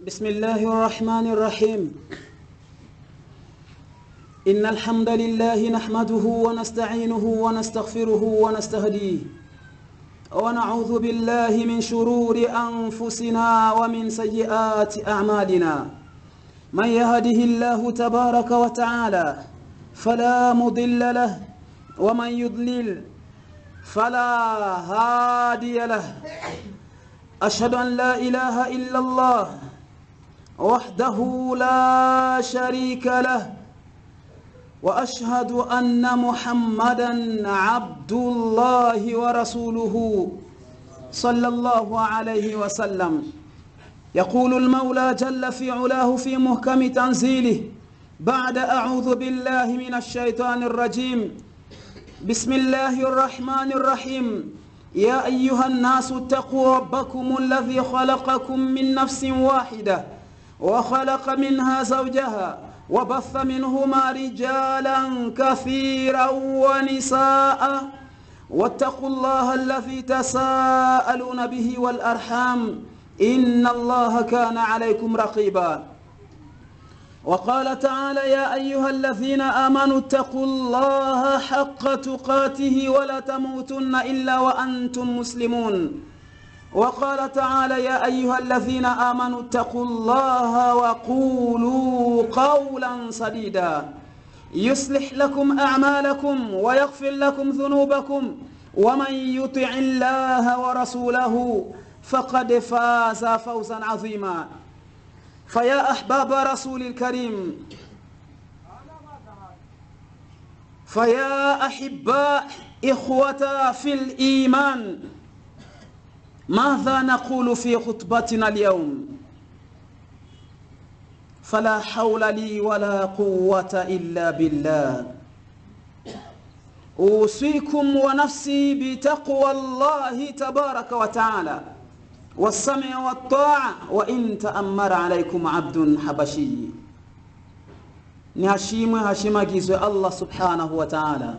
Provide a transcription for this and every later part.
بسم الله الرحمن الرحيم إن الحمد لله نحمده ونستعينه ونستغفره ونستهديه ونعوذ بالله من شرور أنفسنا ومن سيئات أعمالنا من يهده الله تبارك وتعالى فلا مضل له ومن يضلل فلا هادي له أشهد أن لا إله إلا الله وحده لا شريك له واشهد ان محمدا عبد الله ورسوله صلى الله عليه وسلم يقول المولى جل في علاه في محكم تنزيله بعد اعوذ بالله من الشيطان الرجيم بسم الله الرحمن الرحيم يا ايها الناس اتقوا ربكم الذي خلقكم من نفس واحده وخلق منها زوجها وبث منهما رجالا كثيرا ونساء واتقوا الله الذي تساءلون به والارحام ان الله كان عليكم رقيبا وقال تعالى يا ايها الذين امنوا اتقوا الله حق تقاته ولا تموتن الا وانتم مسلمون وقال تعالى يا ايها الذين امنوا اتقوا الله وقولوا قولا سديدا يصلح لكم اعمالكم ويغفر لكم ذنوبكم ومن يطع الله ورسوله فقد فاز فوزا عظيما فيا احباب رسول الكريم فيا احباء اخوه في الايمان ماذا نقول في خطبتنا اليوم فلا حول لي ولا قوة إلا بالله أوصيكم ونفسي بتقوى الله تبارك وتعالى والسمع والطاعة وإن تأمر عليكم عبد حبشي نهشيم هشيمagizwe Allah subhanahu wa ta'ala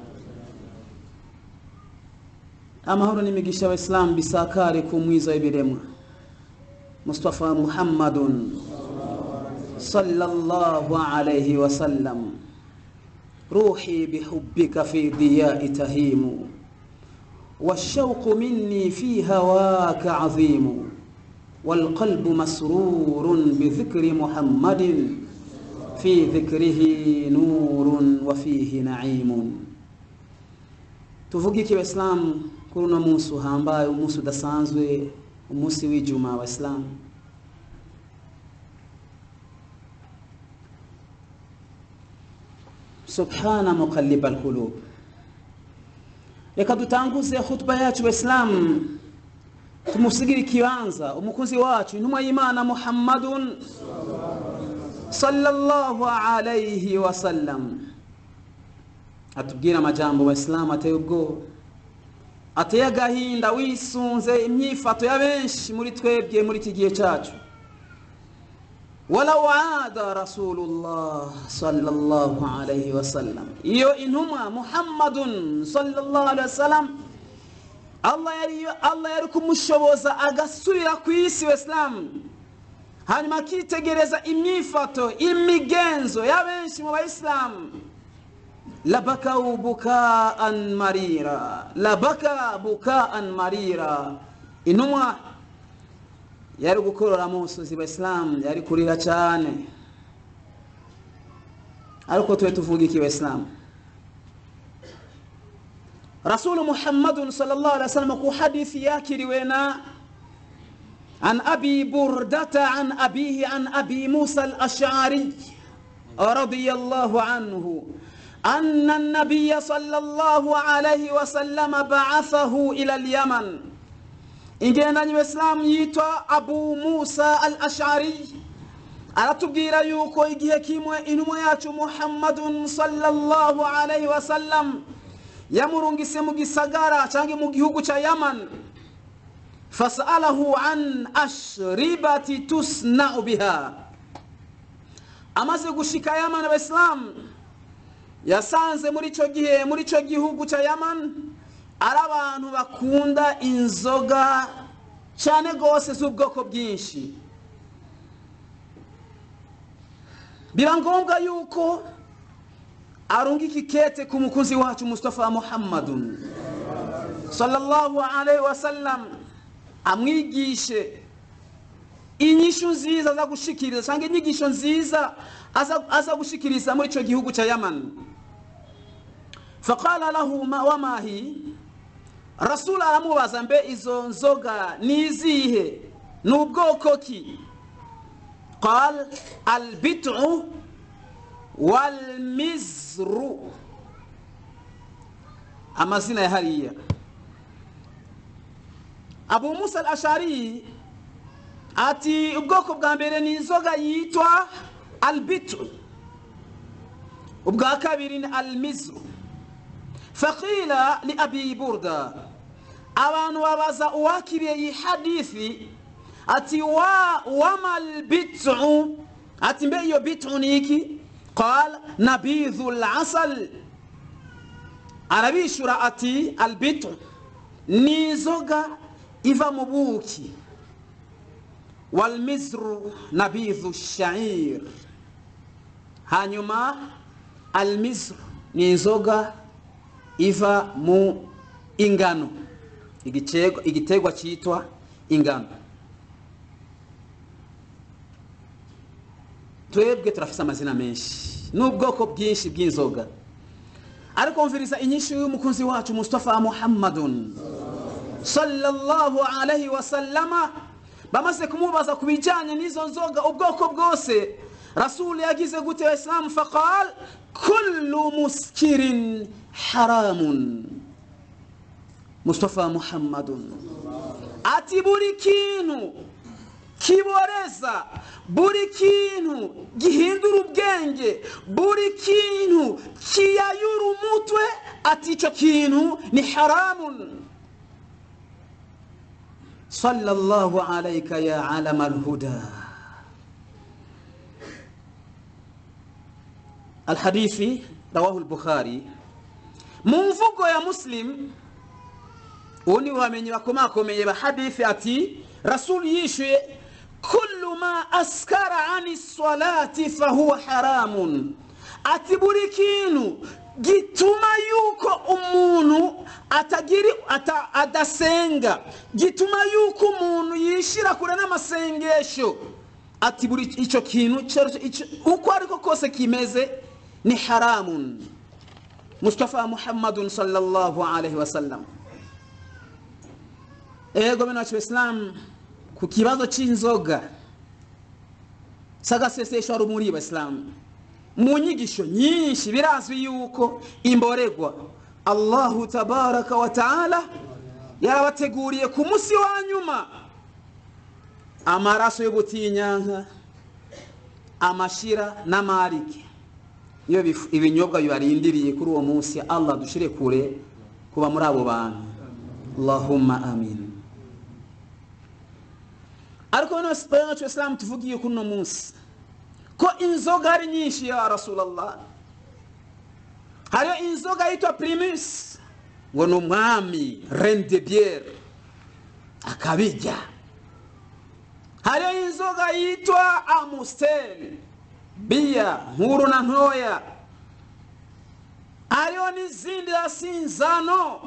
amahoro n'imigisha abaisilamu bisakare ku mwiza w'ibiremwa mustafa muhammadun sallallahu alayhi wasallam ruhi bihubbika fi diyai tahimu والشوق مني في هواك عظيم والقلب مسرور بذكر محمد في ذكره نور وفيه نعيم tuvugike abaisilamu kuri uno munsi uhambaye umunsi udasanzwe umunsi w'ijuma abaisilamu subhana muqalliba alqulub reka dutanguze hutuba yacu abaisilamu tumusigire ikibanza umukunzi wacu intumwa y'imana muhammadun sallallahu alayhi wasallam atubwira amajambo abaisilamu ateye ubwoba ateye agahinda wisunze imyifato ya benshi muri twebwe muri iki gihe cyacu walaw ada rasulullah sallallahu alayhi wasallam iyo intumwa muhammadun sallallahu alayhi wasallam allah yari allah yari kumushoboza agasubira ku isi wesilamu hanyuma akitegereza imyifato imigenzo ya benshi mu bayisilamu labakau bukaan marira labaka bukaan marira intumwa yari gukorora musozi abaisilamu yari kurira cyane ariko tube tuvuga iki abaisilamu rasulu muhammadun sallallahu alaihi wasallam ku hadithi yakiriwe na عن أبي بردة عن أبيه عن أبي موسى الأشعري رضي الله عنه أن النبي صلى الله عليه وسلم بعثه إلى اليمن ingenda nyibesilamu yitwa abu musa al ashari aratubwira yuko igihe kimwe intumwa yacu muhammadun sallallahu alaihi wasallam yamurungise mu gisagara cyangwa mu gihugu cya yaman fasalahu an ashribati tusnau biha amaze gushika yaman abasilamu yasanze muri icyo gihe muri icyo gihugu cya yaman ari abantu bakunda inzoga cyane rwose z'ubwoko bwinshi biba ngombwa yuko arunga ikikete ku mukunzi wacu mustafa muhammadun sallallahu alaihi wasallam amwigishe inyishu nziza aza gushikiriza cyangwa inyigisho nziza aza, aza gushikiriza muri icyo gihugu cya yaman faqala lahu ma wamahi rasul aramubaza mbe izo nzoga ni izihe ni ubwoko ki qal albitu walmizru amazina ya hariya abu musa al ashari ati ubwoko bwa mbere ni inzoga yitwa albitu ubwa kabiri ni almizru faqila li abi burda abantu babaza uwakiriye iyi hadithi ati wa wama albitu ati mbe iyo bitu ni iki qal nabidhu lasal arabishura ati albitu ni inzoga iva mu buki walmizru nabidhu shair hanyuma almizru ni inzoga iva mu ingano igiterwa cyitwa ingano twebwe turafise amazina menshi n'ubwoko bwinshi bw'inzoga ariko mviriza inyinshi y'umukunzi wacu mustafa muhammadun sallallahu alaihi wasallama bamaze kumubaza ku bijyanye n'izo nzoga ubwoko bwose rasuli yagize gute isilamu faqal kullu muskirin haramun mustafa muhammadun ati buri kintu kiboreza buri kintu gihindura ubwenge buri kintu kiyayura umutwe ati icyo kintu ni haramun صلى الله عليك يا علم الهدى الحديث رواه البخاري منفق يا مسلم وني وامن bakomakomeye bahadithi ati rasul yishuye kullu ma askara ani salati fahuwa haramun ati buri kintu gituma yuko umuntu atagiri ata, adasenga gituma yuko umuntu yishira kure n'amasengesho ati buri icyo kintu uko ariko kose kimeze ni haramun mustafa muhammadun sallallahu alaihi wasallam ego bino wacu islam ku kibazo cy'inzoga sagasesesho ari umuri abasilamu mu nyigisho nyinshi birazwi yuko imboregwa allahu tabaraka wa taala yarabateguriye ku munsi wa nyuma amaraso y'ubutinyanka amashira n'amarike iyo ibinyobwa bibarindiriye kuri uwo munsi allah dushire kure kuba muri abo bantu allahumma amin ariko bano isilamu tuvugiye kuri uno munsi ko inzoga ari nyinshi ya rasulallah hariyo inzoga yitwa primus ngo ni umwami rene de biere akabijya hariyo inzoga yitwa amusiteri biya nkuru na ntoya hariyo n'izindi sinzano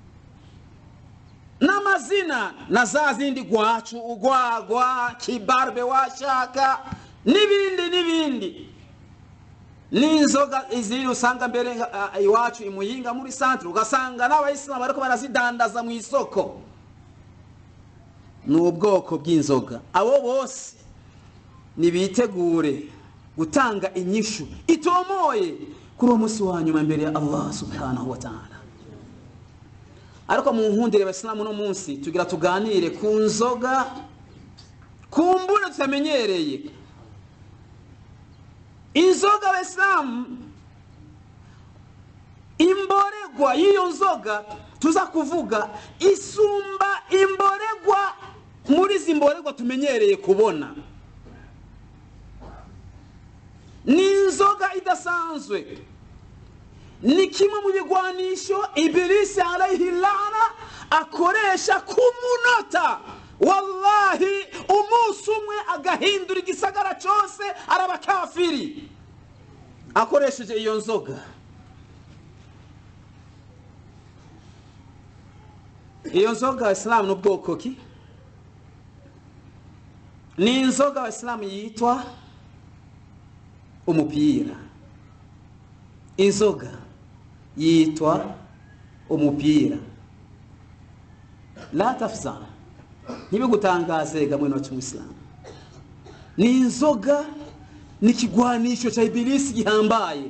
n'amazina na za zindi gwacu ugwagwa kibarbe washaka n'ibindi n'ibindi n'inzoga izindi usanga mbere iwacu imuhinga muri santere ugasanga n'abayisilamu bariko barazidandaza mu isoko ni ubwoko bw'inzoga abo bose nibitegure gutanga inyishu itomoye kuri uwo munsi wa nyuma imbere ya allah subhanahu wa ta'ala ariko mu nkundire abasilamu uno munsi tugira tuganire ku nzoga ku mbune tutamenyereye inzoga abasilamu imboregwa y'iyo nzoga tuza kuvuga isumba imboregwa muri izi mboregwa tumenyereye kubona ni inzoga idasanzwe ni kimwe mu bigwanisho ibirisi alayhi lana akoresha ku munota wallahi umunsi umwe agahindura igisagara cyose araba kafiri akoresheje iyo nzoga iyo nzoga isilamu ni ubwoko ki ni inzoga isilamu yitwa umupira inzoga yitwa umupira la tafzana ntibigutangaze ga mwene wacu muislamu ni inzoga ni ikigwanisho cha ibilisi gihambaye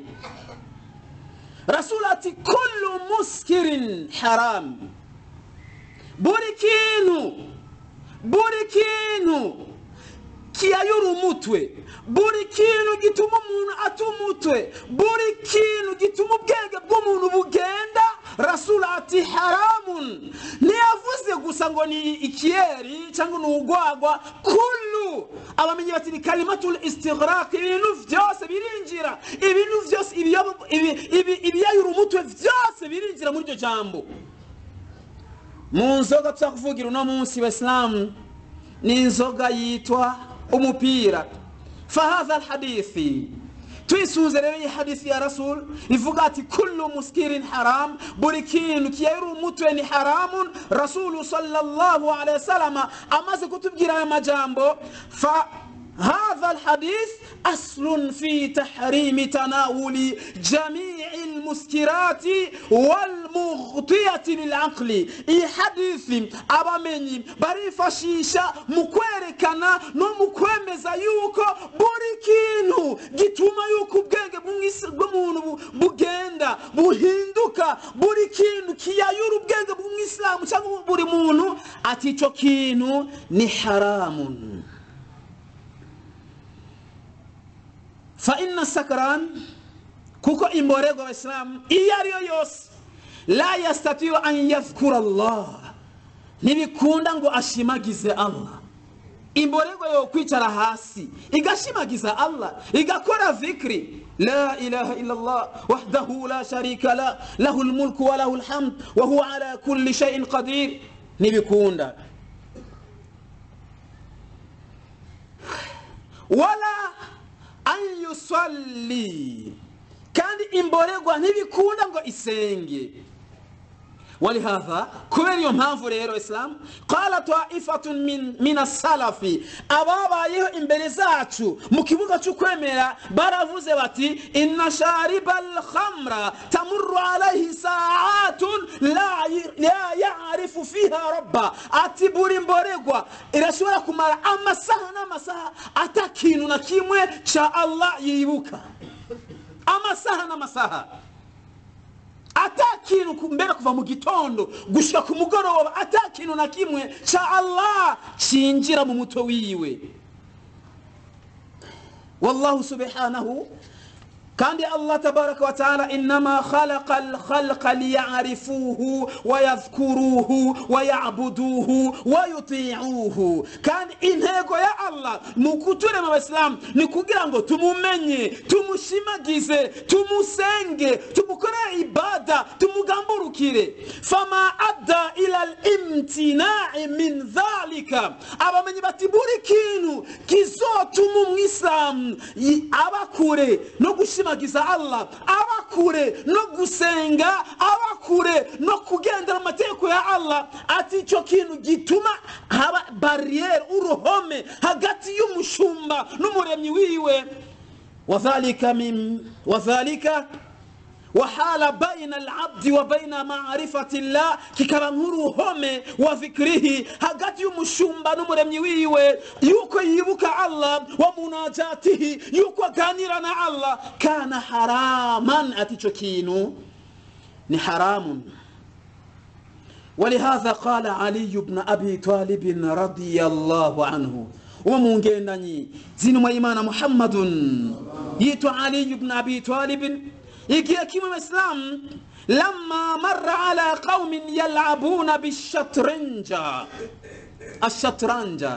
rasul ati kullu muskirin haram buri kintu buri kintu kiyayura umutwe buri kintu gituma umuntu ata umutwe buri kintu gituma ubwenge bw'umuntu bugenda rasul ati haramun ntiyavuze gusa ngo ni ikiyeri cyangwa ni ugwagwa kullu abamenyi bati ni kalimatul istighraq ibintu byose birinjira ibintu byose ibiyobo- ibi- ibi- ibiyayura umutwe byose birinjira muri iryo jambo mu nzoga tuzakuvugira uno munsi wesilamu ni inzoga yitwa umupira fahadha alhadithi twisunze rero iyi hadithi ya rasul ivuga ati kullu muskirin haram buri kintu kiyayura umutwe ni haramun rasulu sallallahu alaihi wasallam amaze kutubwira aya majambo fa هذا الحديث أصل في تحريم تناول جميع المسكرات والمغطية للعقل إي حديث أبامني barifashisha mu kwerekana no mu kwemeza yuko buri kintu gituma yuko ubwenge bw'umwisi- bw'umuntu bu- bugenda buhinduka buri kintu kiyayura ubwenge bw'umwisilamu cyangwa buri muntu ati icyo kintu ni haramun fa inna sakaran kuko imborego abayisilamu iyo ariyo yose la yastatiyu an yadhkura allah ntibikunda ngo ashimagize allah imborego yo kwicara hasi igashimagiza allah igakora dhikri لا إله إلا الله وحده لا شريك له له الملك وله الحمد وهو على كل شيء قدير نبيكوندا ولا an yusalli kandi imborerwa ntibikunda ngo isenge ولهذا kubera iyo mpamvu rero isilamu qala taifatun min, min asalafi ababayeho imbere zacu mu kibuga cyo kwemera baravuze bati inna shariba alkhamra tamurru alayhi saatun la, la yarifu fiha rabba ati buri mboregwa irashobora kumara amasaha n'amasaha ata kintu na kimwe ca allah yibuka amasaha n'amasaha ata kintu ku- mbere kuva mu gitondo gushika ku mugoroba ata kintu na kimwe ca allah cinjira mu mutwe wiwe wallahu subhanahu kandi allah tabaraka wa taala innama khalaqa alkhalqa liyarifuhu wayadhkuruhu wayabuduhu wayutiuhu kandi intego ya allah mu kuturema abasilamu ni kugira ngo tumumenye tumushimagize tumusenge tumukorere ibada tumugamburukire fama adda ila limtinai min dhalika abamenyi bati buri kintu kizotuma umwisilamu yi- aba kure no gushimagiza allah aba kure no gusenga aba kure no kugendera mu mategeko ya allah ati icyo kintu gituma haba bariyeri uruhome hagati y'umushumba n'umuremyi wiwe وذلك من وذلك وحال بين العبد وبين معرفة الله kikaba nk'uruhome wa dhikrihi hagati y'umushumba n'umuremyi wiwe yuko yibuka allah wa munajatihi yuko aganira na allah kana haraman ati ico kintu ni haramun ولهذا قال علي بن أبي طالب رضي الله عنه ومنجندني زين إيمان محمد يتو علي بن أبي طالب يجي كيما الإسلام لما مر على قوم يلعبون بالشطرنج الشطرنج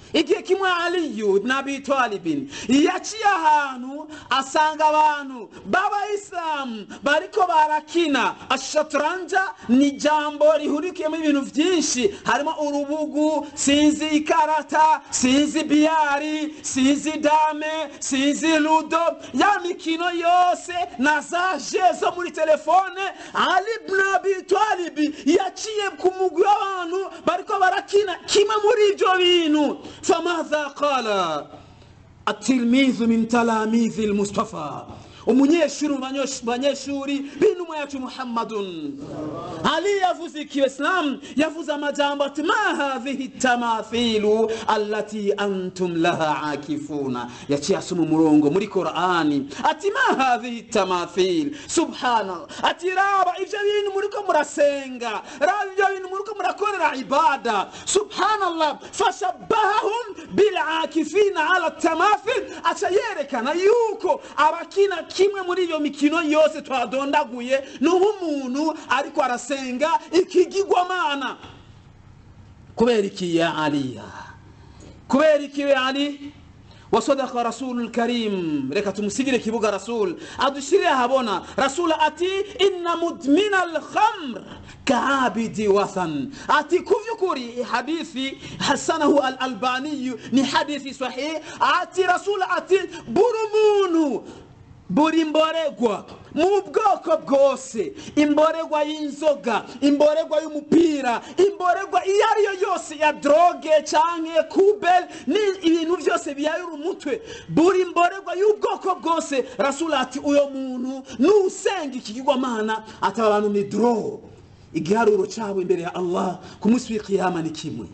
igihe kimwe aliyu ibn abi talibin yaciye ahantu asanga abantu b'abayisilamu bariko barakina ashaturanja ni ijambo rihurikiyemo ibintu byinshi harimo urubugu sinzi ikarata sinzi biyari sinzi dame sinzi ludo ya mikino yose na za je zo muri telefone ali ibn abi talibi yaciye ku mugwi w'abantu bariko barakina kimwe muri ibyo bintu فماذا قال التلميذ من تلاميذ المصطفى umunyeshuri mu banyeshuri b'intumwa yacu muhammadun ali yavuze ikiislamu yavuze amajambo ati ma hadhihi tamathilu allati antum laha akifuna yaciye asoma umurongo muri korani ati ma hadhihi tamathil subhanallah ati raba ivyo bintu muriko murasenga raba ivyo bintu muriko murakorera ibada subhanallah fashabbahahum bilakifina ala tamathil aca yerekana yuko abakina kimwe muri iyo mikino yose twadondaguye ni nk'umuntu ariko arasenga ikigirwamana kubera iki ya aliya kubera iki ya ali wasadaka rasulu lkarim reka tumusigire kibuga rasul adushirire ahabona rasul ati inna mudmina alkhamr kaabidi wathan ati ku by'ukuri hadithi hasanahu al albaniyu ni hadithi sahih ati rasul ati buri muntu buri mboregwa mu bwoko bwose imboregwa y'inzoga imboregwa y'umupira imboregwa iyo ari yo yose ya droge canke kubel ni ibintu byose biyayura umutwe buri mboregwa y'ubwoko bwose rasula ati uyo muntu nusenga ikigirwamana ataba abantu ni dro igiharuro cabo imbere ya allah ku munsi w'ikiyama ni kimwe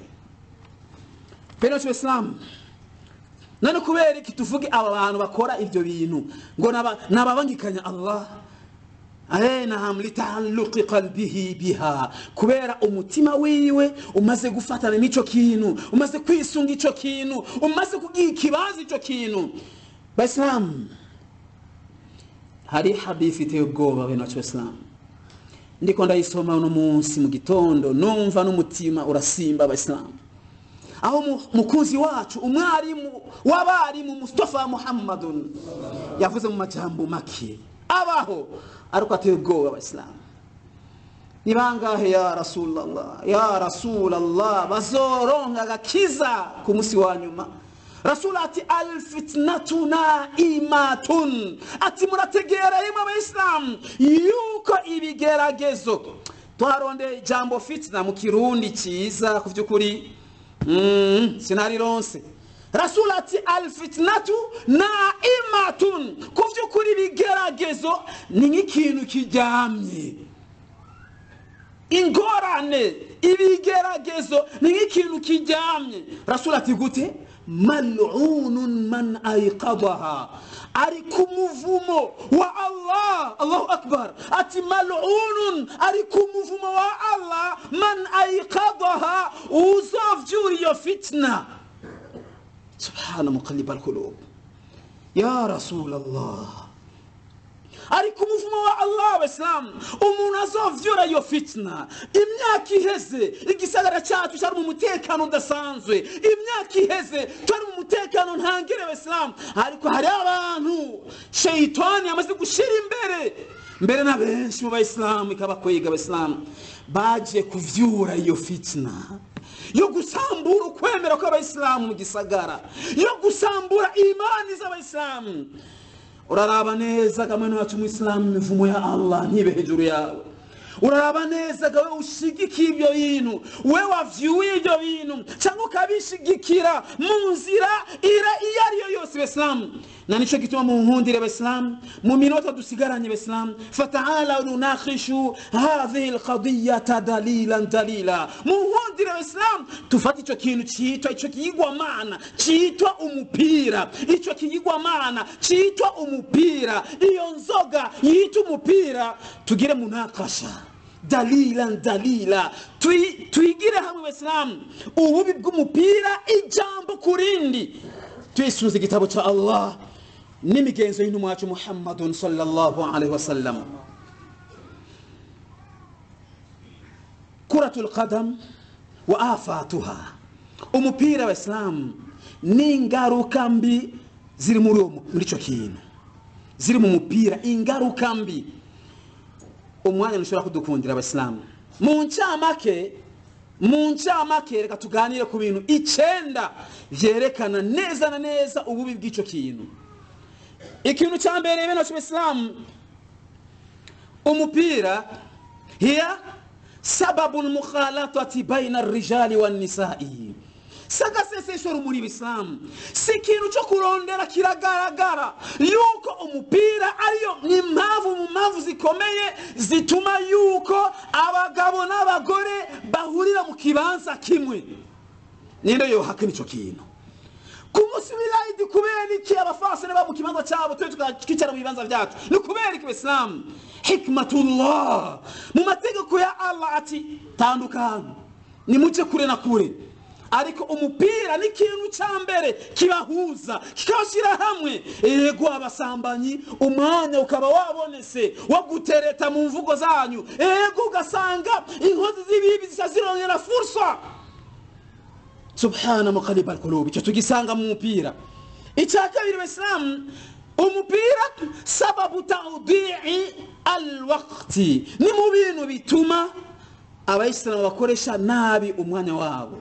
bene isilamu none kubera iki tuvuge aba bantu bakora ibyo bintu ngo nababangikanya allah arenaham litaalluqi qalbihi biha kubera umutima wiwe umaze gufatana n'ico kintu umaze kwisunga ico kintu umaze kugiha ikibazo ico kintu baisilamu hari hadithi iteye ubwoba bene wacu baisilamu ndiko ndayisoma uno munsi mu gitondo numva n'umutima urasimba abaisilamu aho mukuzi wacu umwarimu w'abarimu mustafa muhammadun yavuze mu majambo make abaho ariko ateye ubwoba abayisilamu ni bangahe ya rasulallah ya rasulallah bazoronka agakiza ku munsi wa nyuma rasula ati alfitnatu naimatun ati murategera rimwe abayisilamu yuko ibigeragezo twarondeye ijambo fitna mu kirundi cyiza ku by'ukuri sinarironse rasul ati alfitnatu naimatun ku by'ukuri ibigeragezo ni nk'ikintu kiryamye ingorane ibigeragezo ni nk'ikintu kiryamye rasul ati gute malunun man aiqadaha ari ku muvumo wa allah allahu akbar ati malunun ari ku muvumo wa allah man aiqadaha uzovyura iyo fitna subhana muqallib alqulub ya rasul allah ari ku muvumo wa allah abasilamu umuntu azovyura iyo fitna imyaka iheze igisagara cyacu cyari mu mutekano udasanzwe imyaka iheze twari mu mutekano ntangire abasilamu ariko hari abantu sheyitani yamaze gushira imbere mbere na benshi mu bayisilamu ikabakwega abasilamu baje kuvyura iyo fitna yo gusambura ukwemera kw'abayisilamu mu gisagara yo gusambura imani z'abayisilamu uraraba neza kamwe wacu umuyisilamu imivumo ya allah ntibe hejuru yawe uraraba neza gawe ushigikiye ibyo bintu we wavyuye ibyo bintu cyangwa ukabishigikira mu nzira ira iyo ari yo yose besilamu na nico gituma mu nkundire besilamu mu minota dusigaranye besilamu fataala nunakhishu hadhihi alqadiyata dalilan dalila mu nkundire besilamu tufate ico kintu citwa ico kiyigwamana citwa umupira ico kiyigwamana citwa umupira iyo nzoga yitwa umupira tugire munakasha dalilan dalila twigire hamwe besilamu ububi bw'umupira ijambo ku rindi twisunze igitabo cya allah n'imigenzo y'intumwa yacu muhammadun sallallahu alaihi wasallam kuratul qadam wa afatuha umupira abasilamu n'ingaruka mbi ziri muri uwo mu- muri icyo kintu ziri mu mupira ingaruka mbi umwanya ntushobora kudukundira abasilamu mu ncamake mu ncamake reka tuganire ku bintu icenda vyerekana neza na neza ububi bw'icyo kintu ikintu cya mbere bene cy'ubisilamu umupira hiya sababu lmukhalatati baina arrijali wannisai sagaseseshoro muri bisilamu si ikintu cyo kurondera kiragaragara yuko umupira ariyo ni impamvu mu mpamvu zikomeye zituma yuko abagabo n'abagore bahurira mu kibanza kimwe ninde yohakana icyo kintu ku munsi w'irayidi kubera iki abafasane baba mu kibanza cyabo twe tukicara mu bibanza byacu ni kubera iki bisilamu hikmatullah mu mategeko ya allah ati tandukana nimuce kure na kure ariko umupira ni ikintu cya mbere kibahuza kikabashyira hamwe yego abasambanyi umwanya ukaba wabonetse wo gutereta mu mvugo zanyu yego ugasanga inkozi z'ibibi zisa zirongera fursa subhana muqalib alqulub icyo tugisanga mu mupira icya kabiri basilamu umupira sababu tawdii alwaqti ni mu bintu bituma abayisilamu bakoresha nabi umwanya wabo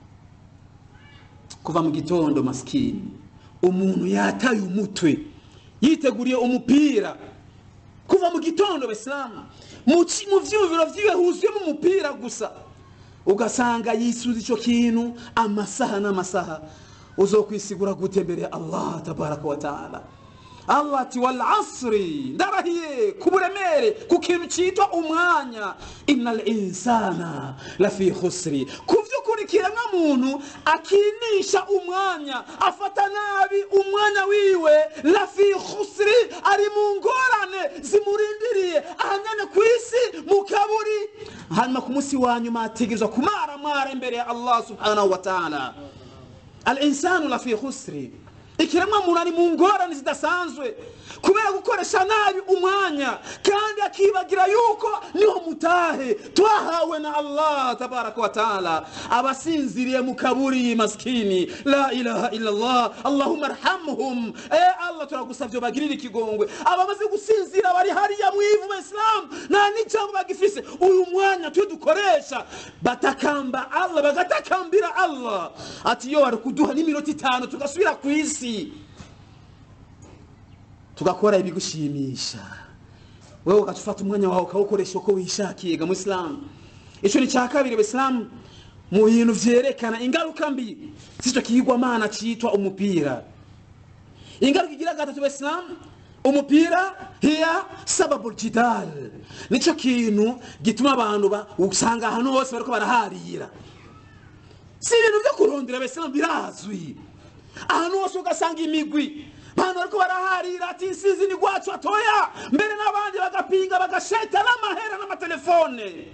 kuva mu gitondo masikini umuntu yataye umutwe yiteguriye umupira kuva mu gitondo basilamu mu ki- mu vyumviro vyiwe huzuyemo umupira gusa ugasanga yisuza icyo kintu amasaha n'amasaha uzokwisigura gute mbere ya allah tabaraka wa taala allah ati wal asri ndarahiye ku buremere ku kintu cyitwa umwanya innal insana lafi khusri ku by'ukuri kiremwa muntu akinisha umwanya afata nabi umwanya wiwe lafi khusri ari mu ngorane zimurindiriye ahanyane ku isi mu kaburi hanyuma ku munsi wa nyuma ategerezwa kumaramara imbere ya allah subhanahu wa taala al insanu lafi khusri ikiremwa muntu ari mu ngorane zidasanzwe kubera gukoresha nabi umwanya kandi akibagira yuko niho mutahe twahawe na allah tabaraka wa taala abasinziriye mu kaburi maskini la ilaha illallah allahumma arhamhum e allah turagusavye bagirire ikigongwe abamaze gusinzira bari hariya mu ivu basilamu nta n'ijambo bagifise uyu mwanya twe dukoresha batakamba allah bagatakambira allah ati yo wari kuduha n'iminota itanu tugasubira ku isi tugakora ibigushimisha wewe ugafata umwanya wawe ukawukoresha uko wishakiye ga musilamu icyo ni cya kabiri bisilamu mu bintu vyerekana ingaruka mbi z'icyo kigwamana cyitwa umupira ingaruka igira gatatu bisilamu umupira hiya sababu jidal nicyo kintu gituma abantu ba- usanga ahantu hose bariko baraharira si ibintu byo kurondera bisilamu birazwi ahantu hose ugasanga imigwi abantu bariko baraharira ati insizi ni gwacu atoya mbere n'abandi bagapinga bagasheta n'amahera n'amatelefone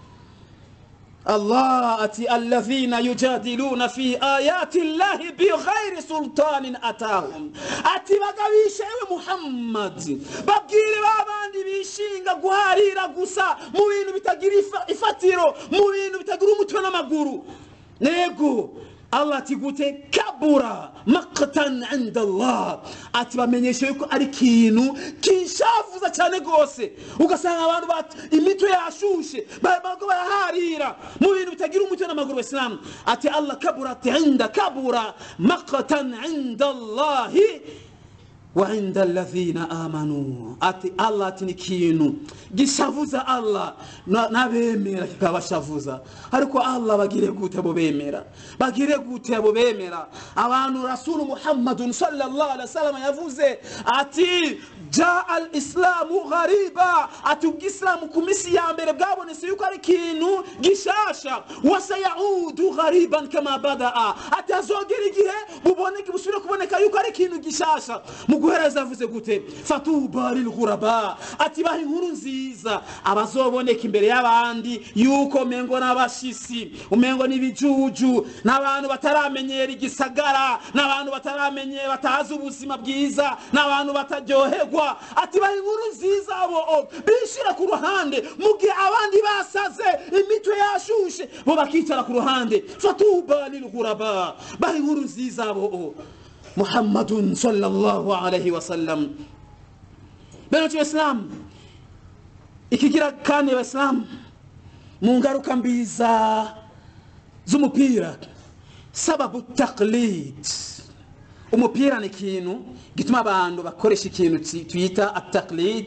allah ati alladhina yujadiluna fi ayati llahi bighairi sultanin atahum ati bagabisha ewe muhammad babwire ba bandi bishinga guharira gusa mu bintu bitagira ifa- ifatiro mu bintu bitagira umutwe n'amaguru nego allah ati gute kabura makatan inda allah ati bamenyesha yuko ari ikintu kinshavuza cyane rwose ugasanga abantu bat- imitwe yashushe ba- bariko baraharira mu bintu bitagira umutwe n'amaguru basilamu ati allah kabura ati inda kabura makatan inda allahi وعند الذين آمنوا ati allah ati ni ikintu gishavuza allah na- n'abemera kikabashavuza ariko allah bagire gute abo bemera bagire gute abo bemera abantu rasulu muhammadun sallallahu alaihi wasallam yavuze ati jaa al islamu ghariba ati ubwisilamu ku minsi ya mbere bwabonetse yuko ari ikintu gishasha wasayaudu ghariban kama badaa ati hazogera igihe buboneke busubire kuboneka yuko ari ikintu gishasha mu muguhereza avuze gute fatuba lilghuraba ati baha inkuru nziza abazoboneka imbere y'abandi yuko umengo n'abashisi umengo n'ibijuju n'abantu bataramenyera igisagara n'abantu bataramenyera batazi ubuzima bwiza n'abantu bataryoherwa ati baha inkuru nziza abo bishira ku ruhande mu gihe abandi basaze imitwe yashushe bo bakicara ku ruhande fatuba lilghuraba baha inkuru nziza abo muhammadun sallallahu alaihi wasallam beno cy'abisilamu ikigira kandi abasilamu mu ngaruka mbiza z'umupira sababu taklid umupira ni ikintu gituma abantu bakoresha ikintu twita ataklid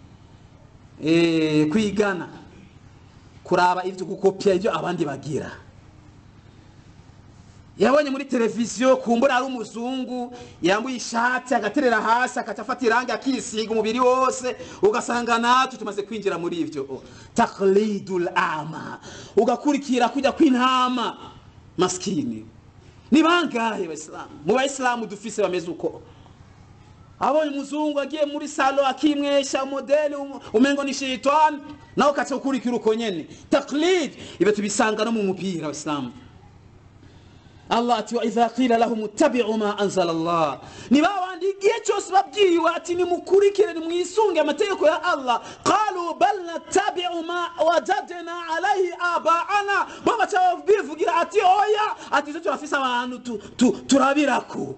kwigana kuraba ibyo gukopya ibyo abandi bagira yabonye muri televiziyo kumbura ari umuzungu yambuye ishati agaterera hasi akacafata irangi akisiga umubiri wose ugasanga natwe tumaze kwinjira muri ibyo taklidul ama ugakurikira kujya kw'intama maskini ni bangahe bayisilamu mu bayisilamu dufise bameze uko abonye umuzungu agiye muri salo akimwesha modeli umengo ni shitani nawe ukaca ukurikira uko nyene taklid ibyo tubisanga no mu mupira abasilamu allah ati waidha qila lahum ittabiu ma anzala allah ni babandi igihe cyose babwiwe ati nimukurikire nimwisunge amategeko ya allah qalu bal nattabiu ma wajadna alaihi abaana bo baca bivugira ati oya ati ivyo turafise abantu turabirako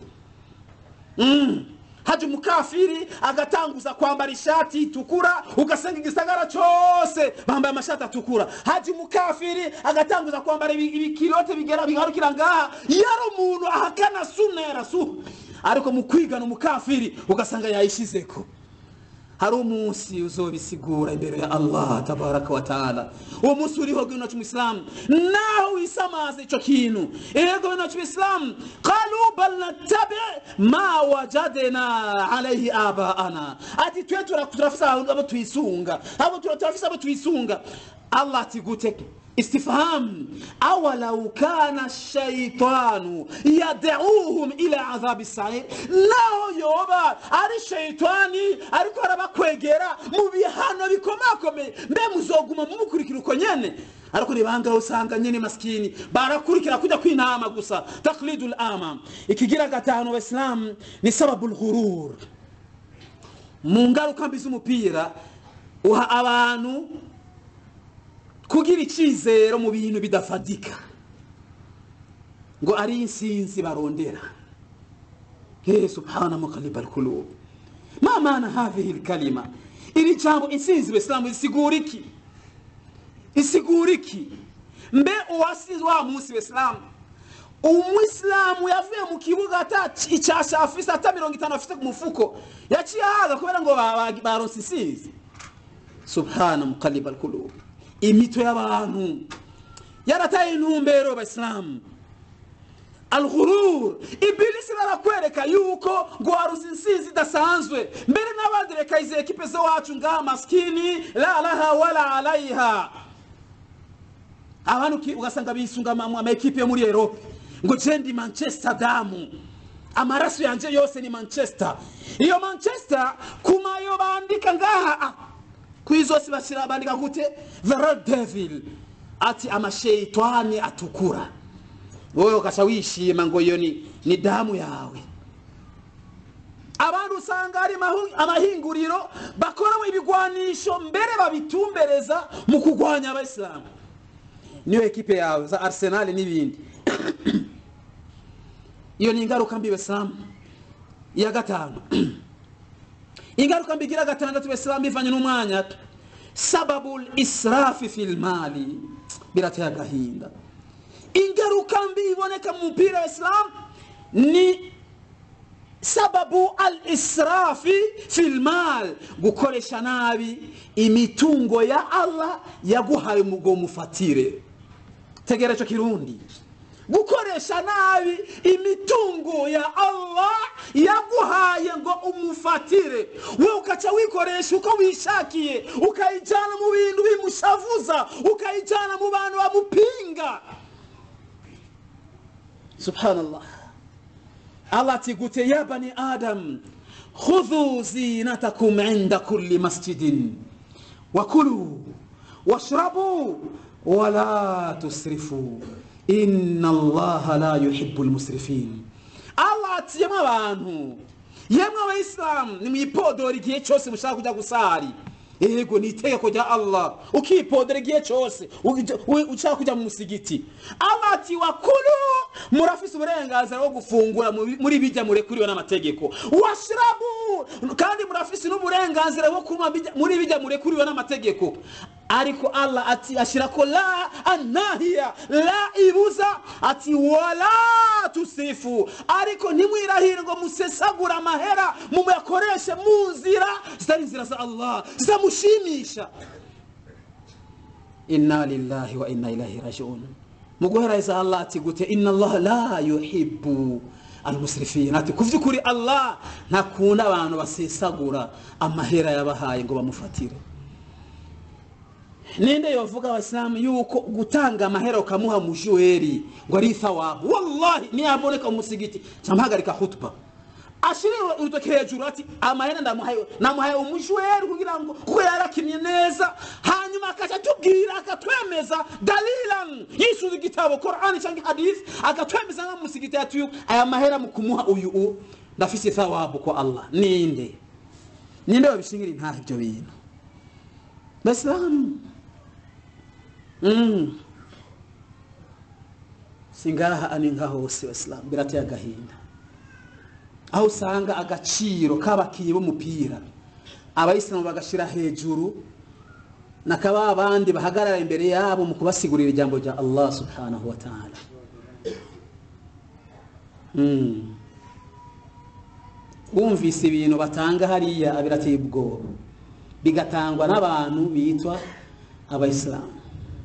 mm. haje umukafiri agatanguza kwambara ishati itukura ugasanga igisagara cyose bambaye amashati atukura haje umukafiri agatanguza kwambara ibikirote bigera bigarukira ngaha yari umuntu ahakana sunna ya rasul ariko mu kwigana umukafiri ugasanga yayishizeko hari umunsi uzobisigura imbere ya allah tabaraka wa taala uwo munsi uriho bwino cy'umuislamu naho wisamaza ico kintu ego bino cy'umuislamu qalu bal nattabi ma wajadna alayhi abaana ati twe turafise abo twisunga abo turafise abo twisunga allah ati gute استفهام أولو كان الشيطان يدعوهم إلى عذاب السعير naho yoba ari shayitani ariko arabakwegera mu bihano bikomakomeye mbe muzoguma mumukurikira uko nyene ariko nibangaho usanga nyene maskini barakurikira kujya kw'intama gusa taklidul ama ikigira gatanu abaisilamu ni sababu lghurur mu ngaruka mbi z'umupira uha abantu kugira icyizero mu bintu bidafadika ngo ari insinzi barondera he subhana muqallib alqulub ma maana hadhihi alkalima iri jambo insinzi besilamu isigura iki isigura iki mbe uwasize wa munsi besilamu umwisilamu yavuye mu kibuga ata icyasha afise ata mirongo itanu afite ku mufuko yaciye ahaga kubera ngo baronse insinzi subhana muqallib alqulub imito y'abantu yarataye intumbero abasilamu alghurur ibilisi barakwereka yuko ngo waruzi insinzi idasanzwe mbere n'abandi reka izi ekipe zo wacu ngaha maskini la laha wala alaiha abantu ugasanga bisunga ama ekipe yo muri erope ngo je ndi manchester damu amaraso yanje yose ni manchester iyo manchester kumayo bandika ngaha kwizose bashira bandika gute the red devil ati amasheitani atukura wowe ukaca wishima ngo iyo ni, ni damu yawe abantu usanga hari amahinguriro bakoramo ibigwanisho mbere babitumbereza mu kurwanya abayisilamu niyo ekipe yawe za arsenal n'ibindi iyo ni ingaruka mbi besilamu iya gatanu ingaruka mbi igira gatandatu besilamu bivanye n'umwanya sababu israfi fil mali birateye agahinda ingaruka mbi iboneka mu mupira wa isilamu ni sababu al israfi fil mal gukoresha nabi imitungo ya allah yaguhaye umugo mufatire tegera icyo kirundi gukoresha nabi imitungo ya allah yaguhaye ngo umufatire we ukaca wikoresha uko wishakiye ukayijyana mu bintu bimushavuza ukayijyana mu bantu bamupinga subhanallah allah ati gute ya bani adam khudhu zinatakum inda kulli masjidin wakulu washrabu wala tusrifu inna allaha la yuhibbu lmusrifin allah ati yemwe abantu yemwe abayisilamu nimwipodora igihe cyose mushaka kujya gusari yego ni itegeko rya allah ukipodera igihe cyose uja- u- ushaka kujya mu musigiti allah ati wakulu murafise uburenganzira bwo gufungura muri- muri bijya murekuriwe n'amategeko washirabu kandi murafise n'uburenganzira bwo kunywa bijya- muri bijya murekuriwe n'amategeko ariko allah ati ashirako la anahiya la ibuza ati wala tusifu ariko ntimwirahire ngo musesagure amahera muyakoreshe mu nzira zitari inzira za allah zitamushimisha inna lillahi wa inna ilahi rajiun mu guhereza allah ati gute inna allah la yuhibbu almusrifin ati ku vy'ukuri allah ntakunda abantu basesagura amahera yabahaye ngo bamufatire ninde yovuga abasilamu yuko gutanga amahera ukamuha mujuweri ngo ari thawabu wallahi niyaboneka umusigiti camuhagarika khutba ashire urutoki hejuru ati amahera ndamuhaye namuhaye umujuweri kugira ngo kuko yarakinnye neza hanyuma akaca atubwira akatwemeza dalilan yisuza igitabo qurani cyangwa hadith akatwemeza nk'amusigiti ati uyu aya mahera mu kumuha uyu u ndafise thawabu kwa allah ninde ninde wabishingira intaha ibyo bintu basilamu Mm. singaha ani nka hose basilamu birateye agahinda aho usanga agaciro k'abakinnyi b'umupira abayisilamu bagashira hejuru nakaba abandi bahagarara imbere yabo mu kubasigurira ijambo rya allah subhanahu wa ta'ala Mm. wumvise ibintu batanga hariya birateye ubwoba bigatangwa n'abantu bitwa abayisilamu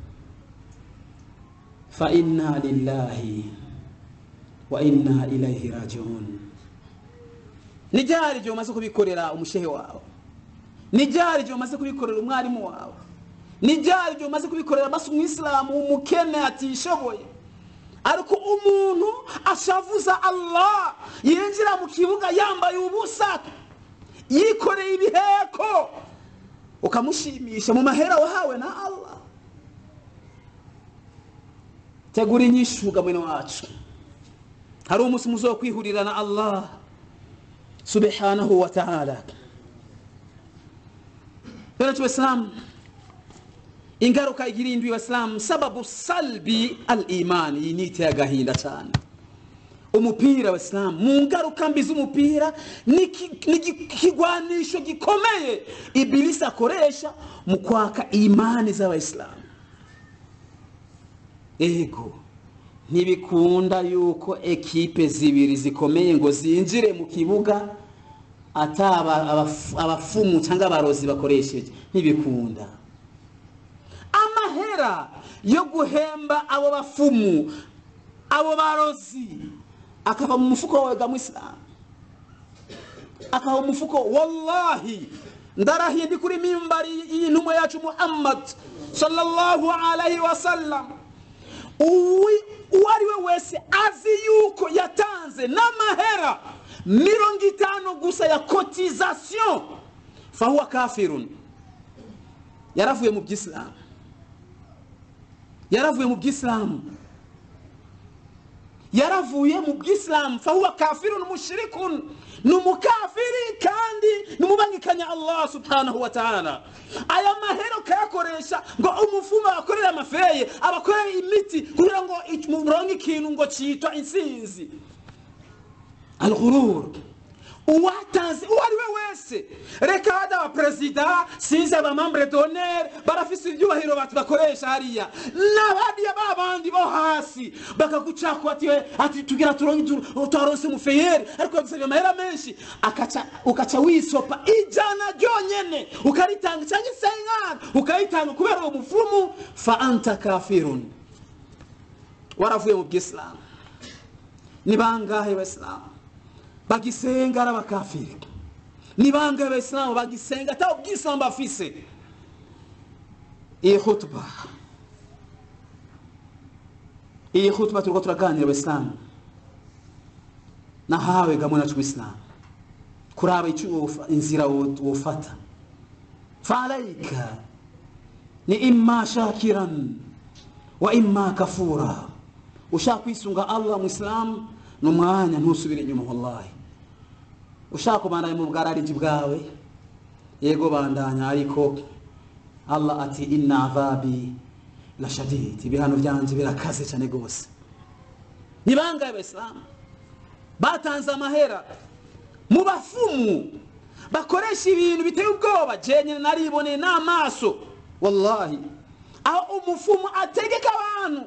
fa inna lillahi wa inna ilaihi rajiun ni ryari igihe umaze kubikorera umushehe wawe ni ryari igihe umaze kubikorera umwarimu wawe ni ryari igihe umaze kubikorera basi umwisilamu umukene atishoboye ariko umuntu ashavuza allah yinjira mu kibuga yambaye ubusa yikoreye ibiheko ukamushimisha mu mahera wahawe na allah tegura inyishuga mwene wacu hari umunsi muzo wo kwihurira na allah subhanahu wa ta'ala bene tuwesilamu ingaruka igira indwi y'abasilamu sababu salbi al imani iyi ni iteye agahinda cyane umupira abasilamu mu ngaruka mbi z'umupira ni ki- ni ikigwanisho gikomeye ibilisi akoresha mu kwaka imani z'abayisilamu ego ntibikunda yuko ekipe zibiri zikomeye ngo zinjire mu kibuga ataba abafu- abafumu cyangwa abarozi bakoresheje ntibikunda amahera yo guhemba abo bafumu abo barozi akava mu mufuko wawe ga mwisilamu akava mu mufuko wallahi ndarahiye ndi kuri mimbari y'intumwa yacu muhammad sallallahu alaihi wasallam uwi- uwo ari we wese azi yuko yatanze n'amahera mirongo itanu gusa ya cotisation fahuwa kafirun yaravuye mu byisilamu yaravuye mu byisilamu yaravuye mu bwisilamu fahuwa kafirun mushrikun ni umukafiri kandi ni umubangikanya allah subhanahu wa ta'ala aya mahera ukayakoresha ngo umufumu abakorere amafeye abakorere imiti kugira ngo muronke ikintu ngo cyitwa insinzi alghurur uwatanze uwo ari we wese reka hada abaperezida sinzi abamambure donere barafise ibyubahiro bati bakoresha hariya n'abadiya ba bandi bo hasi bakagucako ati "We, ati tugira turonke tu- twaronse umufeyeri ariko yagusabye amahera menshi akaca ukaca wisopa ijana ryonyene ukaritanga cyangwa isenkana ukayitanga kubera uwo mufumu fa anta kafirun waravuye mu bwisilamu ni bangahe basilamu bagisenga ari abakafiri ni bangahe abayisilamu bagisenga atari ubwisilamu bafise iyi hutuba iyi hutuba turiko turaganira abayisilamu nahawe gamwe nacu bisilamu kuraba icyo wofa- inzira wo- wofata faalaika ni imma shakiran wa imma kafura ushaka kwisunga allah muislamu ni umwanya ntusubire inyuma wallahi ushaka kubandanya mu bwarariji bwawe yego bandanya ariko allah ati inna adhabi la shadid ibihano byanje birakaze cyane rwose ni bangahe abayisilamu batanze amahera mu bafumu bakoresha ibintu biteye ubwoba jenyine nariboneye n'amaso wallahi aho umufumu ategeka abantu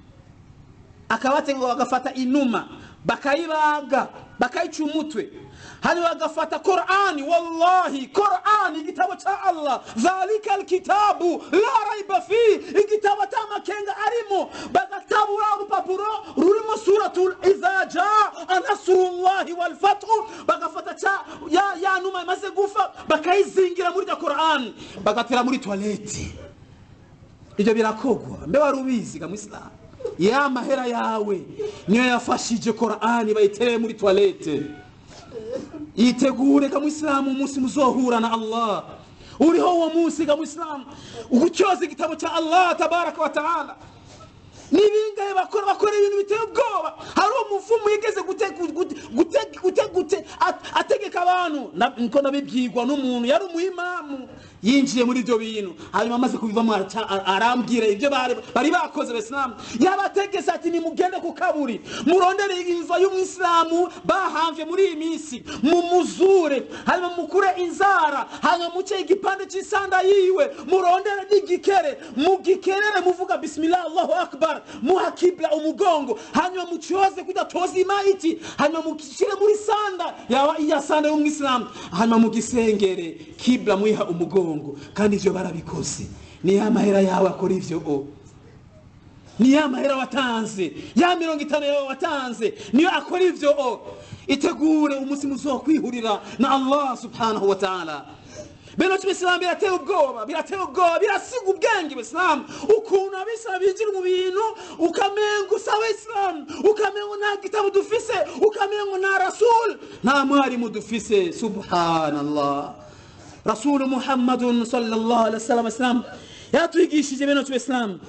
akabategeka bagafata inuma bakayibaga bakayica umutwe hanyuma bagafata korani wallahi korani igitabo cya allah dhalika alkitabu la raiba fi igitabo atamakenga arimo bagatabura urupapuro rurimo suratul idha jaa nasrullahi walfathu bagafata ca ya, ya numa imaze gufa bakayizingira muri rya korani bagatera muri toilette ibyo birakogwa mbe wari ubizi ga muislamu ya mahera yawe niyo yafashije korani bayitereye muri toilette yitegure ga muislamu umunsi muzohura na allah uriho uwo munsi ga muislamu ugucyoza igitabo cya allah tabaraka wa taala n'ibingahe bakora bakora ibintu biteye ubwoba hari umuvumu yigeze gute- gute- gute- gute- gute- at- ategeka abantu Na- niko nabibyigwa n'umuntu yari umuyimamu yinjiye muri ibyo bintu hanyuma amaze kubivamo araca- a- arambwira ibyo bari bari bakoze abasilamu yabategese ati nimugende ku kaburi murondere imva y'umwisilamu bahamvye muri iyi minsi mumuzure hanyuma mukure inzara hanyuma muce igipande c'isanda yiwe murondere n'igikere mugikerere muvuga bismillah allahu akbar muha kibla umugongo hanyuma mucyoze kudatoza imaiti hanyuma mukishire muri sanda yaba iya sanda y'umwisilamu hanyuma mugisengere kibla muyiha umugongo kandi ivyo barabikoze ni ya mahera yawe akora ivyo o ni ya mahera watanze ya mirongo itanu yawe watanze niyo akora ivyo o itegure umunsi muzokwihurira na allah subhanahu wa ta'ala bino cy'ibisilamu birateye ubwoba birateye ubwoba birasiga ubwenge ibisilamu ukuntu abisilamu binjira mu bintu ukamenga usa abisilamu ukamenga nta gitabo dufise ukamenga nta rasul nta mwarimu dufise subhanallah rasulu muhammadun sallallahu alaihi wasallam islam yatwigishije bino cy'ibisilamu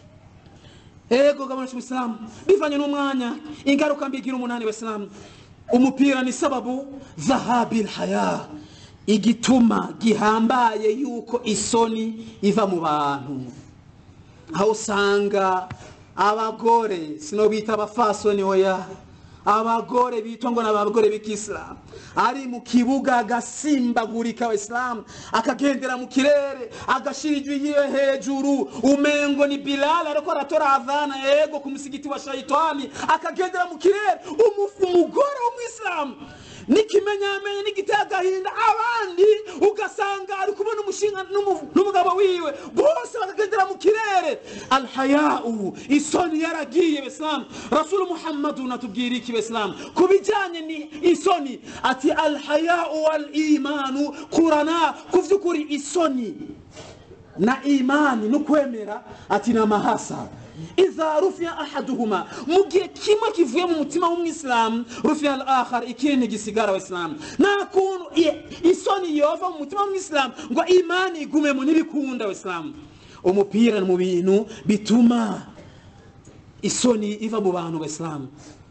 ego gabana cy'ubisilamu bivanye n'umwanya ingaruka mbigira umunani w'isilamu umupira ni sababu zahabil haya igituma gihambaye yuko isoni iva mu bantu aho usanga abagore sinobita abafasoni oya abagore bitwa ngo ni abagore b'ikisilamu ari mu kibuga agasimbagurika abasilamu akagendera mu kirere agashira ijwi yiwe hejuru umengo ni bilal ariko aratora adhana yego ku musigiti wa shaitani akagendera mu kirere umufu umugore w'umwisilamu n'ikimenyamenye n'igiteye agahinda abandi ugasanga ari kubona umushinga n'umu- n'umugabo wiwe bose bakagendera mu kirere alhayau isoni yaragiye besilamu rasulu muhammadu natubwira iki besilamu ku bijyanye ni isoni ati alhayau wal imanu kurana ku by'ukuri isoni na imani no kwemera ati ni amahasa idha rufiya ahaduhuma mu gihe kimwe kivuye mu mutima w'umwisilamu rufiya al akhar ikindi gisigara abasilamu nta kuntu i- isoni yova mu mutima w'umwisilamu ngo imani igumemo n'ibikunda abasilamu umupira ni mu bintu bituma isoni iva mu bantu abasilamu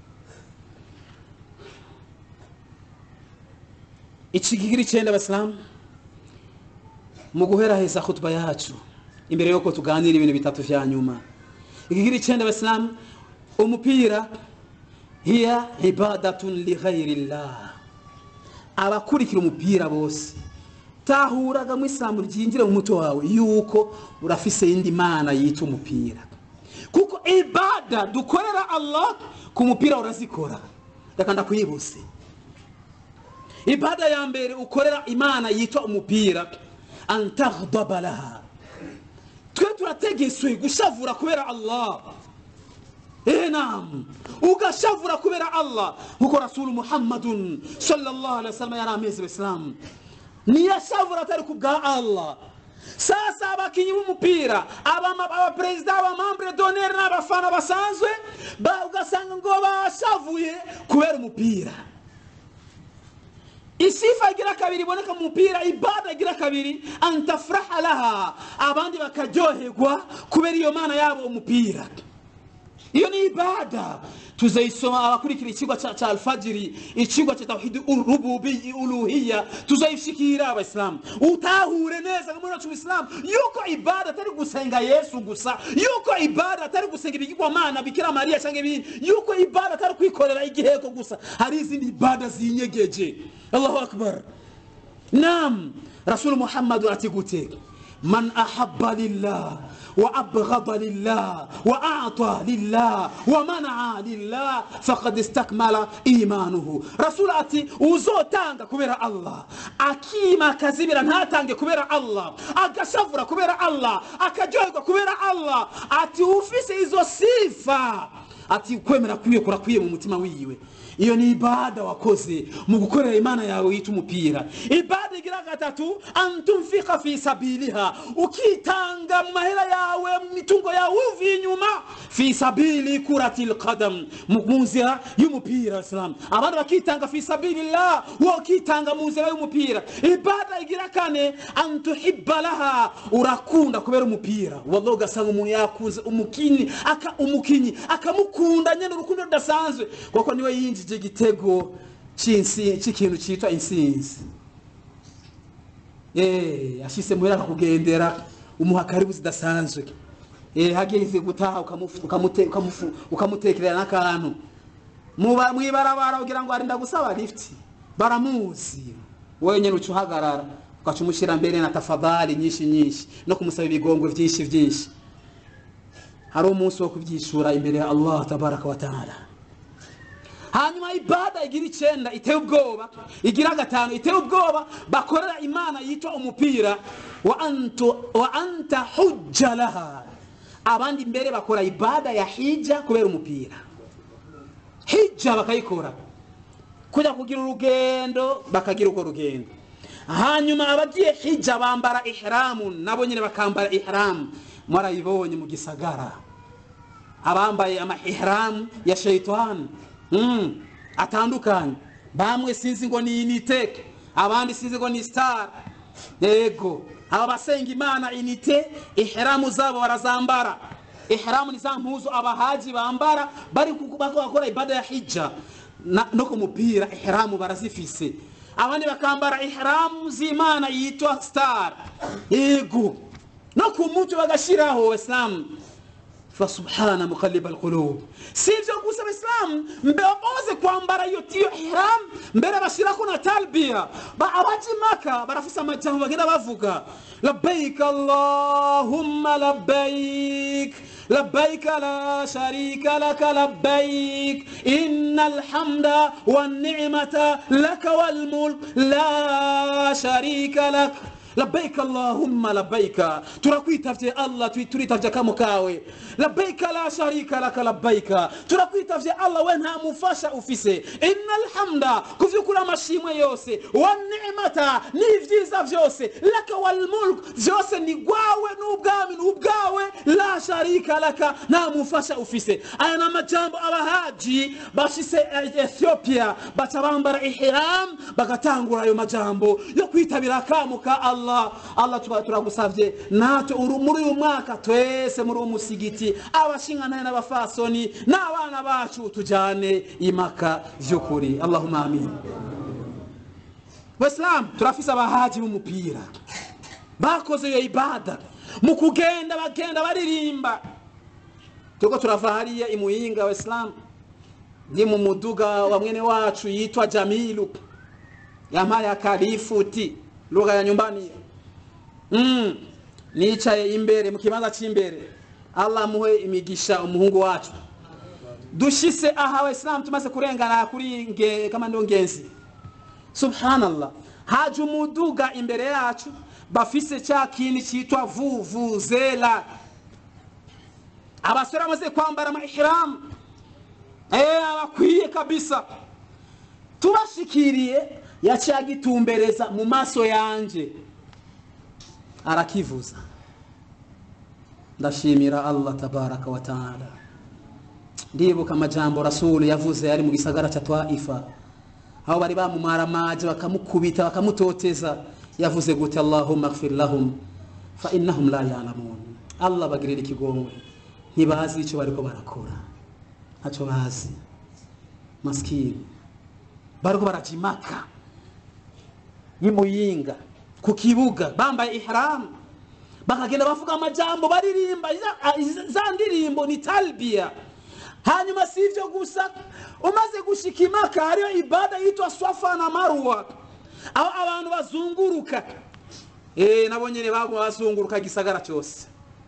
ikigiri icyenda abasilamu mu guheraheza khutba yacu imbere yuko tuganira ibintu bitatu vya nyuma ikigira icyenda abasilamu umupira hiya ibadatun lighairillah abakurikira umupira bose tahuraga mu isilamu ryinjire mu mutwe wawe yuko urafise yindi mana yita umupira kuko ibada dukorera allah ku mupira urazikora reka ndakwibuse ibada ya mbere ukorera imana yitwa umupira antaghdaba laha twe turategeswe gushavura kubera allah ehe nam ugashavura kubera allah nkuko rasulu muhammadun sallallahu alaihi wasallam yari amezi abisilamu niyashavura atari ku bwa allah sasa abakinyi b'umupira abama- abaperezida abamambure doneri n'abafana basanzwe ba- ugasanga ngo bashavuye kubera umupira sifa igira kabiri iboneka mu mupira ibada igira kabiri antafuraha laha abandi bakaryoherwa kubera iyo mana yabo umupira iyo ni ibada tuzayisoma abakurikira ikigo cha, cha alfajiri ikigo cha tawhidi urububi uluhiya tuzayishikira abaisilamu utahure neza muri wacu isilamu yuko ibada atari gusenga yesu gusa yuko ibada atari gusenga ibigirwamana bikira mariya cyangwa ibindi yuko ibada atari kwikorera igiheko gusa hari izindi ibada zinyegeje allahu akbar nam rasul muhammadu ati gute man ahabba lillah وأبغض لله وأعطى لله ومنع لله فقد استكمل إيمانه رسول أتي uzotanga kubera Allah akima akazibira ntatange kubera Allah agashavura kubera Allah akaryoherwa kubera Allah ati ufise izo sifa ati kwemera kwiye kurakwiye mu mutima wiwe iyo ni ibada wakoze mu gukorera imana yawe yita umupira ibada igira gatatu antumfika fi sabiliha ukitanga mu mahera yawe mu mitungo yawe uvuye inyuma fi sabili kurati lqadam mu nzira y'umupira islam abandi bakitanga fi sabilillah wo ukitanga mu nzira y'umupira ibada igira kane antuhibba laha urakunda kubera umupira wallahi ugasanga umuntu yakunze umukinyi aka umukinyi akamukunda nyene urukundo rudasanzwe kuko niwe yinjije igitego cy'ikintu cyitwa insinzi eh ashise muhera akakugendera umuha karibu zidasanzwe eh hageze gutaha ukamutekerera n'akantu mwibarabara ugira ngo arinda gusaba lift baramuzi wowe nyine uca uhagarara ugaca umushyira mbere na tafadhali nyinshi nyinshi no kumusaba ibigongwe byinshi byinshi hari umunsi wo kubyishura imbere ya allah tabaraka wa taala hanyuma ibada igira icyenda iteye ubwoba igira gatanu iteye ubwoba bakorera imana yitwa umupira wa antu wa anta hujja laha abandi mbere bakora ibada ya hija kubera umupira hija bakayikora kujya kugira urugendo bakagira urwo rugendo hanyuma abagiye hija bambara ihramu nabo nyine bakambara ihramu mwarayibonye mu gisagara abambaye amahihramu ya sheitani mm. atandukanye bamwe sinzi ngo ni inite abandi sinzi ngo ni star yego aba basenga imana inite ihramu zabo barazambara ihramu ni za mpuzu abahaji bambara bari bakora ibada ya hija no ku mupira ihramu barazifise abandi bakambara ihramu z'imana yitwa star yego no ku mutwe bagashiraho islamu fasubhana muqalliba alqulub sivyo gusa abaislamu mbeoze kwambara iyo tiyo ihram mbere bashirako na talbiya abaji maka barafise amajambo bagenda bavuga labbaik allahumma labbaik لبيك لا شريك لك لبيك إن الحمد والنعمة لك والملك لا شريك لك labbaik allahumma labbaika turakwitavye allah turitavye kamo kawe labbaika la sharika laka labbaika turakwitavye allah we nta mufasha ufise inna alhamda kuvyukuri amashimwe yose wanimata n'ivyiza vyose laka walmulk vyose ni gwawe n'ubwami n'ubwawe la sharika laka nta mufasha ufise aya ni amajambo abahaji bashise ethiopia baca bambara ihram bagatangura ayo majambo yo kwitabira akamo ka allah allah allah tuba turagusavye natwe muri uyu mwaka twese muri uwo musigiti abashingantahe n'abafasoni n'abana bacu tujane imaka vy'ukuri allahumma amin wesilamu turafise abahaji b'umupira bakoze iyo ibada mu kugenda bagenda baririmba turiko turava hariya imuyinga wesilamu ndi mu muduga wa mwene wacu yitwa jamilu yampaye akarifuti lugha ya nyumbani mm. nicaye imbere mu kibanza cy'imbere allah amuhe imigisha umuhungu wacu dushise aha abayisilamu tumaze kurengana kuri nge, kama ndo ngenzi subhanallah haje umuduga imbere yacu bafise cya kindi cyitwa vuvuzela abasore bamaze kwambara amahiramu eh abakwiye kabisa tubashikiriye yaciye agitumbereza mu maso yanje arakivuza ndashimira allah tabaraka wa taala ndibuka amajambo rasulu yavuze yari mu gisagara cya twaifa aho bari bamumaramaje bakamukubita bakamutoteza yavuze gute allahumma ighfir lahum fa innahum la ya'lamun allah bagirira ikigongwe ntibazi icyo bariko barakora ntacyo bazi maskini bariko baraja imaka y'imuyinga ku kibuga bambaye ihramu bakagenda bavuga amajambo baririmba za- za ndirimbo ni talbiya hanyuma si ivyo gusa umaze gushika imaka hariyo ibada yitwa swafa na marwa aho abantu bazunguruka eh nabo nyene baguma bazunguruka igisagara cyose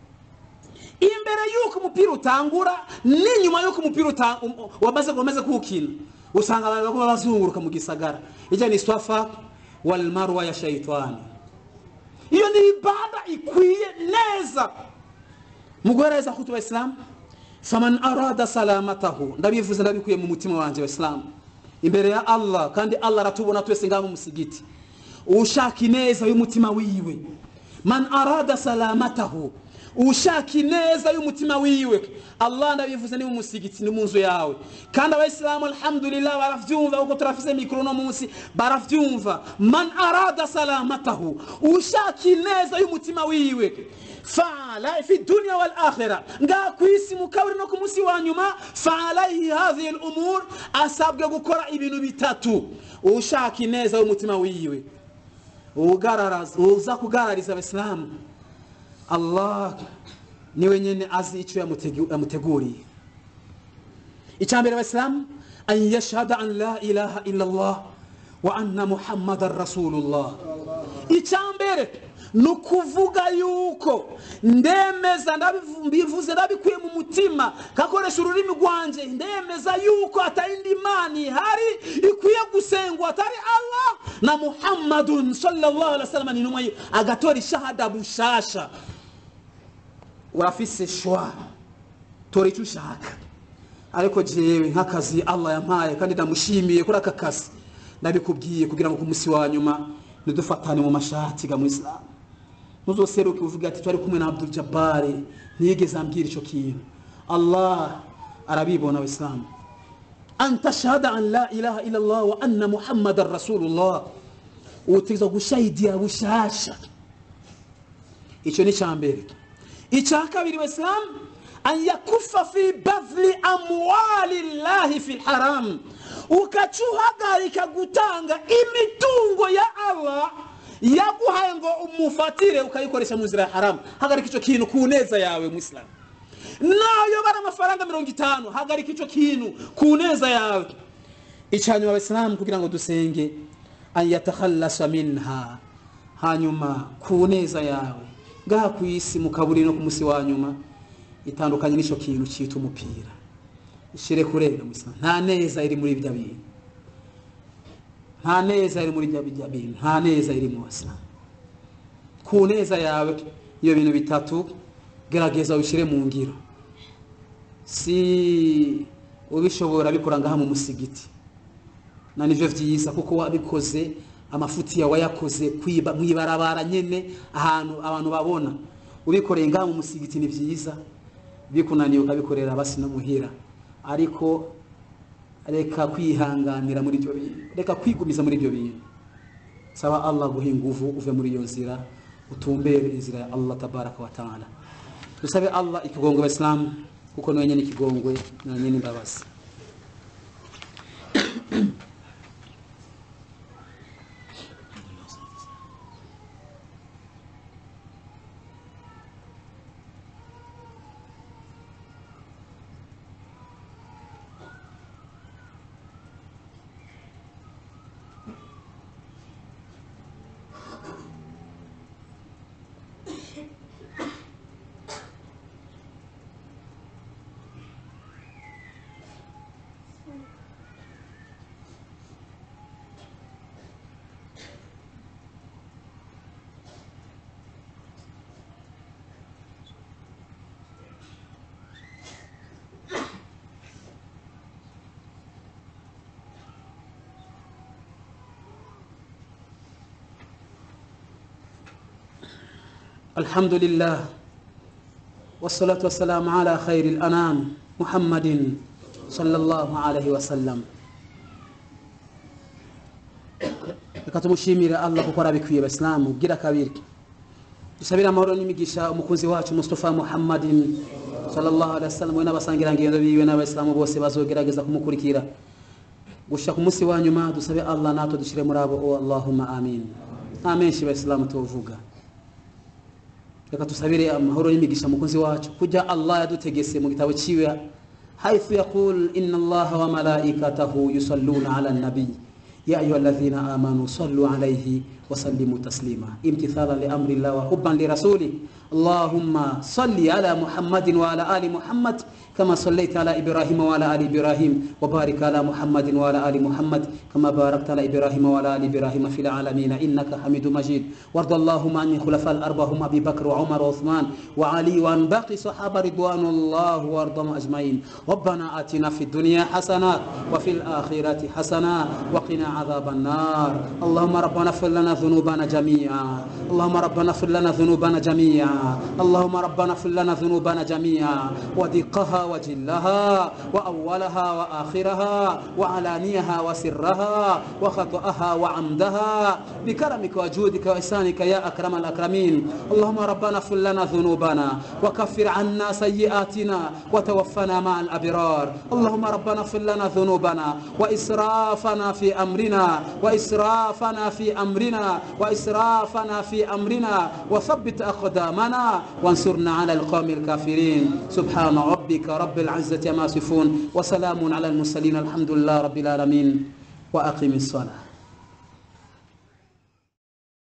imbere yuko umupira utangura n'inyuma yuko umupira uta- um- wamaze wamaze kuwukina usanga abantu baguma bazunguruka mu gisagara ijya ni swafa wal marwa ya shaitani iyo ni ibada ikwiye neza mu guhereza kutu abayisilamu faman arada salamatahu ndabivuze ndabikuye mu mutima wanjye abayisilamu imbere ya allah kandi allah aratubona twese ngaha mu musigiti ushaka ineza y'umutima wiwe man arada salamatahu ushaka ineza y'umutima wiwe allah ndabivuze ni mu musigiti ni mu nzu yawe kandi abayisilamu alhamdulillah baravyumva kuko turafise mikoro no munsi baravyumva man arada salamatahu ushaka ineza y'umutima wiwe faala fi dunya wal akhira nga kwisi mu kaburi no ku munsi wa nyuma faalaihi hadhihi al umur asabwe gukora ibintu bitatu ushaka ineza y'umutima wiwe ugararaza uza kugarariza abisilamu allah niwe nyene azi icyo yamutegu- yamuteguriye icyambere abisilamu an yashhada an la ilaha illa allah wa anna muhammadan rasulullah icyambere ni ukuvuga yuko ndemeza ndabivu- mbivuze ndabikuye mu mutima kakoresha ururimi rwanjye ndemeza yuko atayindi imana ihari ikwiye gusengwa atari allah na muhammadun sallallahu alaihi wasallam ni intumwa ye agatora ishahada bushasha urafise shwa tora icyo ushaka ariko jewe nk'akazi allah yampaye kandi ndamushimiye kuri aka kazi ndabikubwiye kugira ngo ku munsi wa nyuma ntidufatane mu mashati ga mu isilamu ntuzoseruke uvuga ati twari kumwe na abdul jabari ntiyigeze ambwira icyo kintu allah arabibona abisilamu an tashhada an la ilaha illa allah wa anna muhammadan rasulullah utegerezwa gushahidiya bushasha icyo ni icya mbere icya kabiri wesilamu an yakufa fi badli amwali llahi fi lharam ukaca uhagarika gutanga imitungo ya allah yaguhaye ngo umufatire ukayikoresha mu nzira ya haramu hagarika icyo kintu ku neza yawe musilamu nayo bari amafaranga mirongo itanu hagarika icyo kintu ku neza yawe icyanyuma abasilamu kugira ngo dusenge an yatakhallasa minha hanyuma ku neza yawe ngaha ku isi mu kaburi no ku munsi wa nyuma itandukanye n'icyo kintu cyitwa umupira ishire kurega musilamu nta neza iri muri ibyo bintu nta neza iri muri ibyo bintu nta neza iri mu basilamu ku neza yawe iyo bintu bitatu gerageza ubishyire mu ngiro si ubishobora bikora ngaha mu musigiti na nivyo vyiza kuko wabikoze amafuti yawe wayakoze kwiba mwibarabara nyene ahantu abantu babona ubikoreye ngaha mu musigiti ni vyiza bikunaniye ukabikorera basi no muhira ariko reka kwihanganira muri ibyo bintu reka kwigumiza muri ibyo bintu saba allah guha inguvu uve muri iyo nzira utumbere inzira ya allah tabaraka wa taala dusabe allah ikigongwe abasilamu kuko niwe nyene ikigongwe na nyene imbabazi الحمد لله والصلاة والسلام على خير الأنام محمد صلى الله عليه وسلم reka tumushimire allah kuko arabikwiye basilamu gira kabiri dusabire amahoro n'imigisha umukunzi wacu mustafa muhammadin sallallahu alaihi wasallam we n'abasangirangendo biwe n'abayisilamu bose bazogerageza kumukurikira gushika ku munsi wa nyuma dusabe allah natwe dushire muri abo oh, allahumma amin nta menshi bayisilamu tuvuga reka tusabire amahoro n'imigisha mukunzi wacu kujya allah yadutegese mu gitabo ciwe haithu yaqul inna allaha wa malaikatahu yusalluna ala nabiy يا أيها الذين آمنوا صلوا عليه وسلموا تسليما امتثالا لأمر الله وحبا لرسوله اللهم صل على محمد وعلى آل محمد كما صليت على إبراهيم وعلى آل إبراهيم وبارك على محمد وعلى آل محمد كما باركت على إبراهيم وعلى آل إبراهيم في العالمين إنك حميد مجيد وارض اللهم عن الخلفاء الأربعة هم أبي بكر وعمر وعثمان وعلي وعن باقي صحابة رضوان الله وارضهم أجمعين ربنا آتنا في الدنيا حسنة وفي الآخرة حسنة وقنا عذاب النار اللهم ربنا اغفر لنا ذنوبنا جميعا اللهم ربنا اغفر لنا ذنوبنا جميعا اللهم ربنا اغفر لنا ذنوبنا جميعا ودقها وجلها وأولها وآخرها وعلانيها وسرها وخطأها وعمدها بكرمك وجودك وإحسانك يا أكرم الأكرمين اللهم ربنا اغفر لنا ذنوبنا وكفر عنا سيئاتنا وتوفنا مع الأبرار اللهم ربنا اغفر لنا ذنوبنا وإسرافنا في أمرنا وإسرافنا في أمرنا وإسرافنا في أمرنا وثبت أقدامنا وانصرنا على القوم الكافرين سبحان ربك رب العزة ما يصفون وسلام على المرسلين الحمد لله رب العالمين وأقم الصلاة